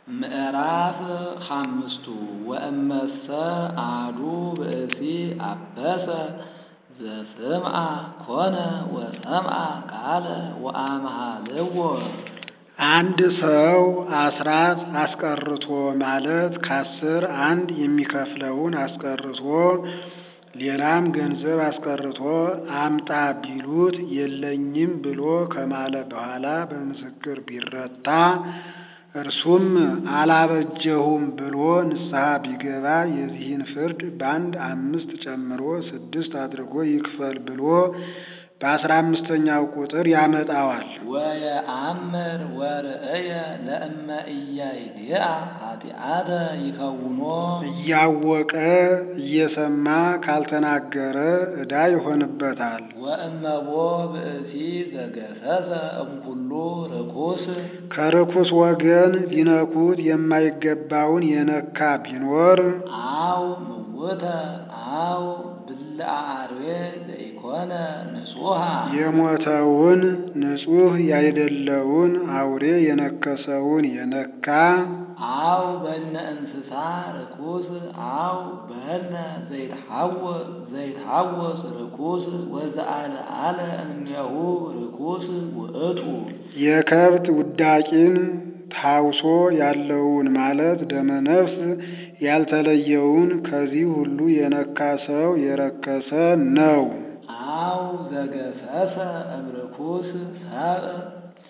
ምዕራፍ ሓምስቱ ወእመሰ አሐዱ ብእሲ አበሰ ዘስምዐ ኮነ ወሰምዐ ቃለ ወአምሃልዎ አንድ ሰው አስራት አስቀርቶ ማለት ከአስር አንድ የሚከፍለውን አስቀርቶ ሌላም ገንዘብ አስቀርቶ አምጣ ቢሉት የለኝም ብሎ ከማለ በኋላ በምስክር ቢረታ እርሱም አላበጀሁም ብሎ ንስሐ ቢገባ የዚህን ፍርድ በአንድ አምስት ጨምሮ ስድስት አድርጎ ይክፈል ብሎ በአስራ አምስተኛው ቁጥር ያመጣዋል። ወየአምር ወርእየ ለእመ ኢያይድአ ኃጢአተ ይከውኖ እያወቀ እየሰማ ካልተናገረ ዕዳ ይሆንበታል። ወእመቦ ብእሲ ዘገሰሰ እምኩሉ ርኩስ ከርኩስ ወገን ሊነኩት የማይገባውን የነካ ቢኖር አው ምውተ አው ብልዐ አርዌ ዘኢኮነ ንጹሐ የሞተውን ንጹሕ ያይደለውን አውሬ የነከሰውን የነካ አው በነ እንስሳ ርኩስ አው በነ ዘይትሐወስ ዘይትሐወስ ርኩስ ወዘአልዓለ እምኔሁ ርኩስ ውእቱ የከብት ውዳቂን ታውሶ ያለውን ማለት ደመነፍስ ያልተለየውን ከዚህ ሁሉ የነካ ሰው የረከሰ ነው። አው ዘገሰሰ እምርኩስ ሰብእ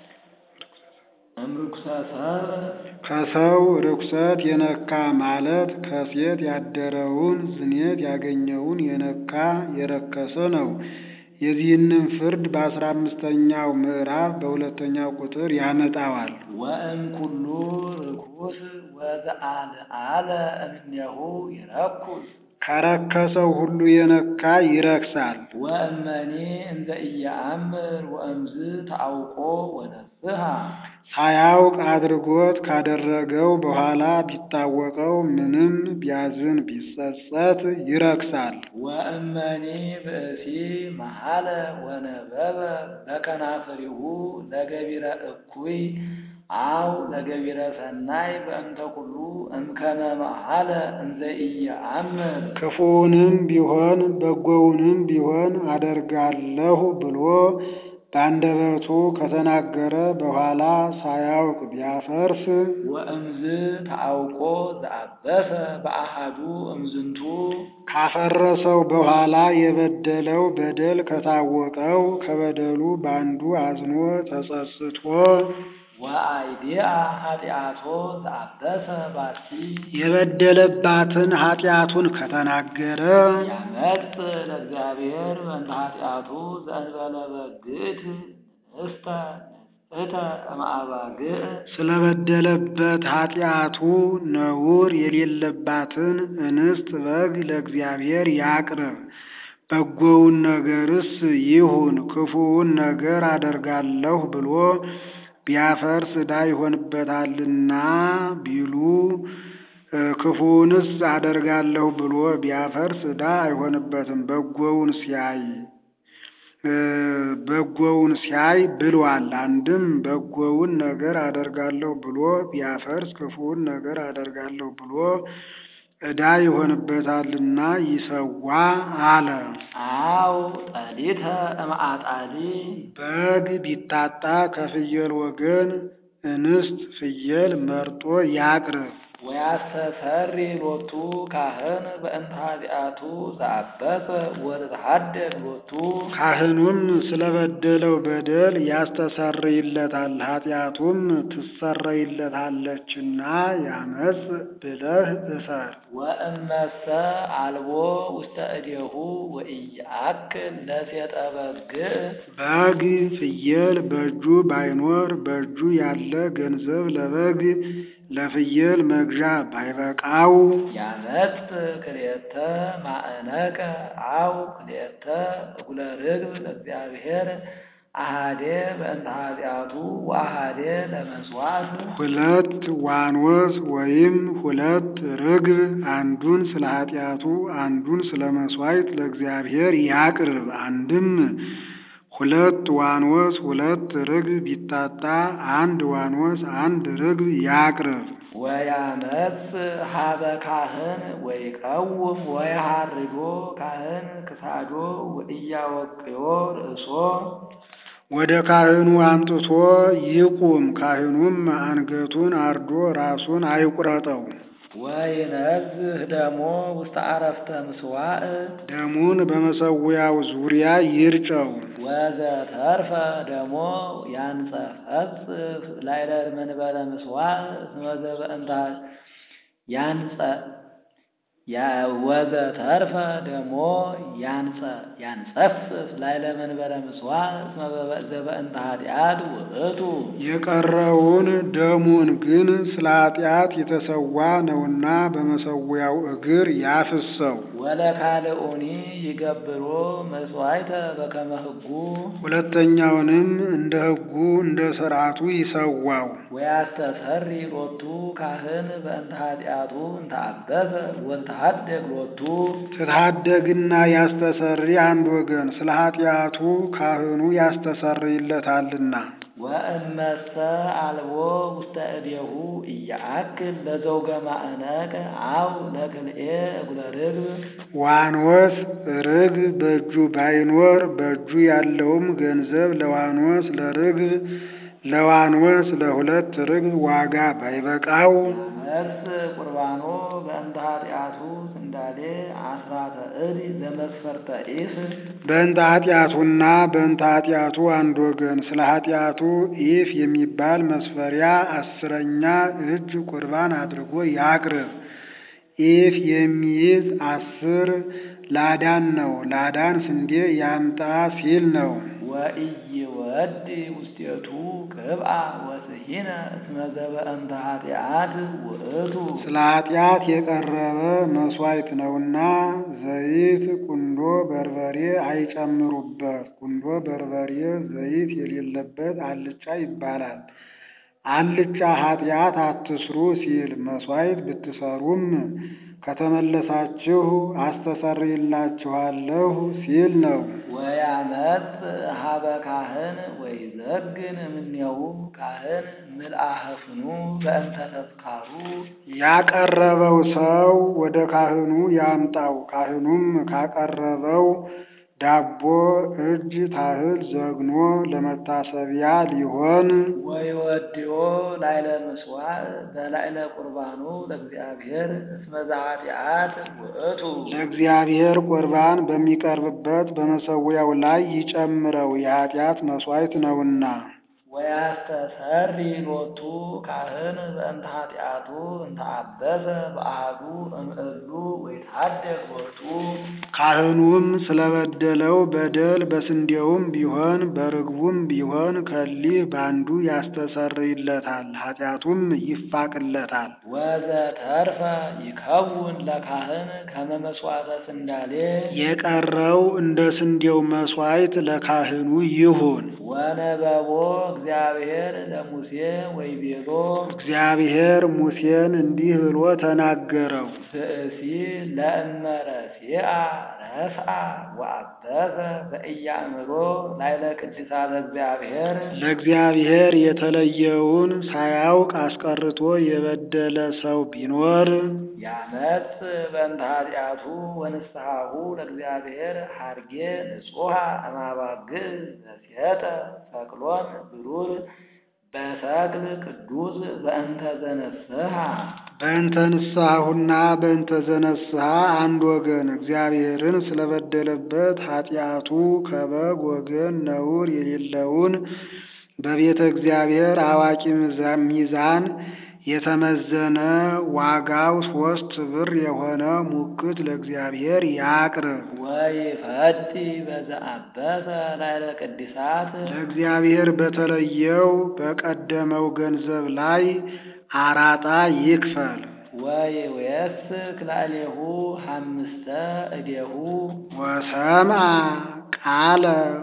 እምርኩሰ ሰብእ ከሰው ርኩሰት የነካ ማለት ከሴት ያደረውን ዝኔት ያገኘውን የነካ የረከሰ ነው። የዚህንም ፍርድ በአስራ አምስተኛው ምዕራፍ በሁለተኛው ቁጥር ያመጣዋል። ወእምኩሉ ርኩስ ወዘአልዓለ እምኔሁ ይረኩስ ከረከሰው ሁሉ የነካ ይረክሳል። ወእመኒ እንዘ ኢየአምር ወእምዝ ተአውቆ ወነስሐ ሳያውቅ አድርጎት ካደረገው በኋላ ቢታወቀው ምንም ቢያዝን ቢጸጸት ይረክሳል። ወእመኒ ብእሲ መሐለ ወነበበ በከናፍሪሁ ለገቢረ እኩይ አው ለገቢረ ሰናይ በእንተ ኩሉ እምከመ መሐለ እንዘ ኢየአምር ክፉውንም ቢሆን በጎውንም ቢሆን አደርጋለሁ ብሎ በአንደበቱ ከተናገረ በኋላ ሳያውቅ ቢያፈርስ ወእምዝ ተአውቆ ዘአበሰ በአሃዱ እምዝንቱ ካፈረሰው በኋላ የበደለው በደል ከታወቀው ከበደሉ በአንዱ አዝኖ ተጸጽቶ ወአይዲአ ኃጢአቶ ዘአበሰ ባቲ የበደለባትን ኃጢአቱን ከተናገረ ያመጽ ለእግዚአብሔር በእንተ ኃጢአቱ ዘእንበለ በግዕት ንስተ ንስእተ እምአባግዕ ስለበደለበት ኃጢአቱ ነውር የሌለባትን እንስት በግ ለእግዚአብሔር ያቅርብ። በጎውን ነገርስ ይሁን ክፉውን ነገር አደርጋለሁ ብሎ ቢያፈርስ ዕዳ ይሆንበታልና ቢሉ ክፉውንስ አደርጋለሁ ብሎ ቢያፈርስ ዕዳ አይሆንበትም። በጎውን ሲያይ በጎውን ሲያይ ብሏል። አንድም በጎውን ነገር አደርጋለሁ ብሎ ቢያፈርስ ክፉውን ነገር አደርጋለሁ ብሎ ዕዳ ይሆንበታልና ይሰዋ አለ። አው ጠሊተ እምአጣሊ በግ ቢታጣ ከፍየል ወገን እንስት ፍየል መርጦ ያቅርብ። ወያስተሰሪ ሎቱ ካህን በእንተ ኃጢአቱ ዘአበሰ ወተሐደግ ሎቱ ካህኑም ስለበደለው በደል ያስተሰርይለታል፣ ኃጢአቱም ትሰረይለታለችና ያመጽ ብለህ እሰር። ወእመሰ አልቦ ውስተ እዴሁ ወኢያአክል ለሴጠ በግዕ በግ ፍየል በእጁ ባይኖር በእጁ ያለ ገንዘብ ለበግ ለፍየል መግዣ ባይበቃው ያመጽ ክልኤተ ማእነቀ አው ክልኤተ እጉለ ርግብ ለእግዚአብሔር አሃዴ በእንተ ኃጢአቱ ወአሃዴ ለመስዋዕት ሁለት ዋኖስ ወይም ሁለት ርግብ አንዱን ስለ ኃጢአቱ አንዱን ስለ መስዋዕት ለእግዚአብሔር ያቅርብ። አንድም ሁለት ዋኖስ ሁለት ርግብ ቢታጣ አንድ ዋኖስ አንድ ርግብ ያቅርብ። ወያመጽ ሀበ ካህን ወይቀውም ወያሃርዶ ካህን ክሳዶ ወኢያወቅዮ ርእሶ ወደ ካህኑ አምጥቶ ይቁም። ካህኑም አንገቱን አርዶ ራሱን አይቁረጠው። ወይነዝህ ደሞ ውስተ አረፍተ ምስዋዕ ደሙን በመሰዊያው ዙሪያ ይርጨው። ወዘተርፈ ደሞ ያንጸፈጽፍ ላዕለ መንበረ ምስዋዕ እስመ ዘበእንተ ያንጸ ወዘተርፈ ደሞ ያንጸ ያንጸፍፍ ላዕለ መንበረ ምስዋዕ እስመ ዘበእንተ ኃጢአት ውእቱ የቀረውን ደሙን ግን ስለ ኃጢአት የተሰዋ ነውና በመሰዊያው እግር ያፍሰው። ወለካልኡኒ ይገብሮ መስዋዕተ በከመ ሕጉ ሁለተኛውንም እንደ ሕጉ እንደ ሥርዓቱ ይሰዋው። ወያስተሰሪ ሎቱ ካህን በእንተ ኃጢአቱ እንተ አበሰ ወንተሐደግ ሎቱ ትታደግና ያስተሰሪ አንድ ወገን ስለ ኃጢአቱ ካህኑ ያስተሰርይለታልና። ወእመሰ አልቦ ውስተ እዴሁ እያአክል ለዘውገ ማዕነቅ አው ለክልኤ እጉለ ርግብ ዋኖስ ርግብ በእጁ ባይኖር በእጁ ያለውም ገንዘብ ለዋኖስ ለርግብ ለዋኖስ ለሁለት ርግብ ዋጋ ባይበቃው መስ ቁርባኖ በእንተ ኃጢአቱ ስንዳሌ አስራተ እድ ዘመስፈርተ ኢፍ በእንተ ኃጢአቱና በእንተ ኃጢአቱ አንድ ወገን ስለ ኃጢአቱ ኢፍ የሚባል መስፈሪያ አስረኛ እጅ ቁርባን አድርጎ ያቅርብ። ኢፍ የሚይዝ አስር ላዳን ነው። ላዳን ስንዴ ያምጣ ሲል ነው። ወኢይወድ ውስቴቱ ቅብአ ወስሂነ እስመ ዘበእንተ ኃጢአት ውእቱ ስለ ኃጢአት የቀረበ መሥዋዕት ነውና ዘይት፣ ቁንዶ በርበሬ አይጨምሩበት። ቁንዶ በርበሬ ዘይት የሌለበት አልጫ ይባላል። አልጫ ኃጢአት አትስሩ ሲል መሥዋዕት ብትሰሩም ከተመለሳችሁ አስተሰርይላችኋለሁ ሲል ነው። ወያመጽ ሀበ ካህን ወይዘግን እምኔው ካህን ምልአህፍኑ በእንተ ተስካሩ ያቀረበው ሰው ወደ ካህኑ ያምጣው። ካህኑም ካቀረበው ዳቦ እጅ ታህል ዘግኖ ለመታሰቢያ ሊሆን ወይወድዮ ላዕለ ምስዋዕ በላዕለ ቁርባኑ ለእግዚአብሔር እስመ ዘኃጢአት ውእቱ ለእግዚአብሔር ቁርባን በሚቀርብበት በመሰዊያው ላይ ይጨምረው የኃጢአት መሥዋዕት ነውና። ወያስተሰሪ ሎቱ ካህን በእንተ ኃጢአቱ እንተ አበሰ በአሐዱ እምእሉ ወይትሐደግ ሎቱ ካህኑም ስለበደለው በደል በስንዴውም ቢሆን በርግቡም ቢሆን ከሊህ በአንዱ ያስተሰርይለታል፣ ኃጢአቱም ይፋቅለታል። ወዘተርፈ ይከውን ለካህን ከመ መሥዋዕተ ስንዳሌ የቀረው እንደ ስንዴው መሥዋዕት ለካህኑ ይሁን። ወነበቦ እግዚአብሔር ለሙሴ ወይቤሎ እግዚአብሔር ሙሴን እንዲህ ብሎ ተናገረው። ብእሲ ለእመረሲአ ረስአ ወአበሰ በኢያእምሮ ላዕለ ቅድሳተ እግዚአብሔር ለእግዚአብሔር የተለየውን ሳያውቅ አስቀርቶ የበደለ ሰው ቢኖር ያመጽ በእንተ ኃጢአቱ ወንስሐሁ ለእግዚአብሔር ሐርጌ ንጹሐ እማባግዕ ዘሴጠ ሰቅሎን ብሩር በሰቅል ቅዱስ በእንተ ዘነስሐ በእንተ ንስሐሁና በእንተ ዘነስሐ አንድ ወገን እግዚአብሔርን ስለበደለበት ኃጢአቱ ከበግ ወገን ነውር የሌለውን በቤተ እግዚአብሔር አዋቂ ሚዛን የተመዘነ ዋጋው ሶስት ብር የሆነ ሙክት ለእግዚአብሔር ያቅርብ። ወይፈቲ በዘአበሰ ላዕለ ቅድሳት ለእግዚአብሔር በተለየው በቀደመው ገንዘብ ላይ አራጣ ይክፈል። ወይዌስክ ላዕሌሁ ሐምስተ እዴሁ ወሰምዐ ቃለ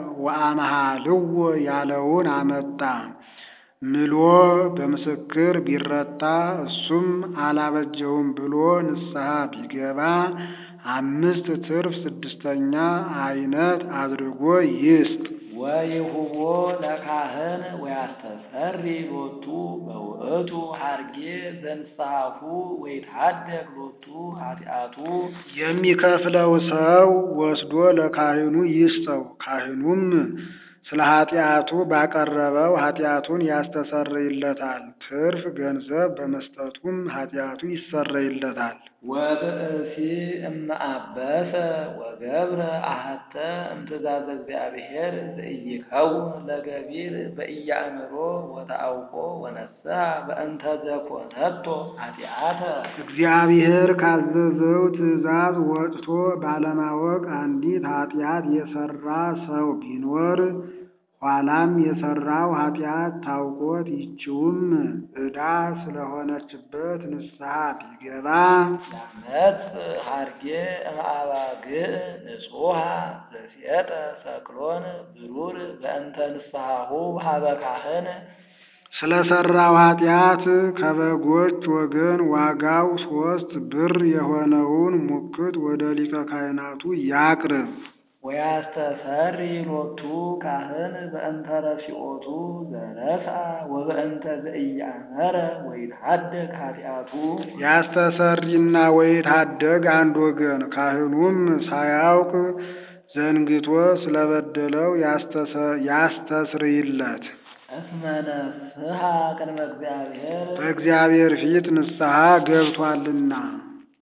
ወአምሃልዎ ያለውን አመጣ። ምሎ በምስክር ቢረታ እሱም አላበጀውም ብሎ ንስሐ ቢገባ አምስት ትርፍ ስድስተኛ አይነት አድርጎ ይስጥ። ወይሁቦ ለካህን ወያስተሰሪ ሎቱ በውእቱ ሀርጌ ዘንስሐሁ ወይትሐደግ ሎቱ ኃጢአቱ የሚከፍለው ሰው ወስዶ ለካህኑ ይስጠው። ካህኑም ስለ ኃጢአቱ ባቀረበው ኃጢአቱን ያስተሰርይለታል። ትርፍ ገንዘብ በመስጠቱም ኃጢአቱ ይሰረይለታል። ወብእሲ እመአበሰ ወገብረ አሐተ እምትእዛዘ እግዚአብሔር ዘኢይከውን ለገቢር በኢያእምሮ ወተአውቆ ወነስሐ በእንተ ዘኮነቶ ኃጢአተ እግዚአብሔር ካዘዘው ትእዛዝ ወጥቶ ባለማወቅ አንዲት ኃጢአት የሰራ ሰው ቢኖር ኋላም የሰራው ኃጢአት ታውቆት ይችውም ዕዳ ስለሆነችበት ንስሐ ቢገባ ያመጽ ሀርጌ እምአባግዕ ንጹሐ ዘሴጠ ሰክሎን ብሩር በእንተ ንስሐሁ ሀበ ካህን ስለሰራው ኃጢአት ከበጎች ወገን ዋጋው ሶስት ብር የሆነውን ሙክት ወደ ሊቀ ካህናቱ ያቅርብ። ወያስተሰሪ ሎቱ ካህን በእንተ ረሲኦቱ ዘረስአ ወበእንተ ዘኢያእመረ ወይትሐደግ ኃጢአቱ ያስተሰሪና ወይታደግ አንድ ወገን ካህኑም ሳያውቅ ዘንግቶ ስለበደለው ያስተስርይለት። እስመ ነፍስሐ ቅድመ እግዚአብሔር በእግዚአብሔር ፊት ንስሐ ገብቷልና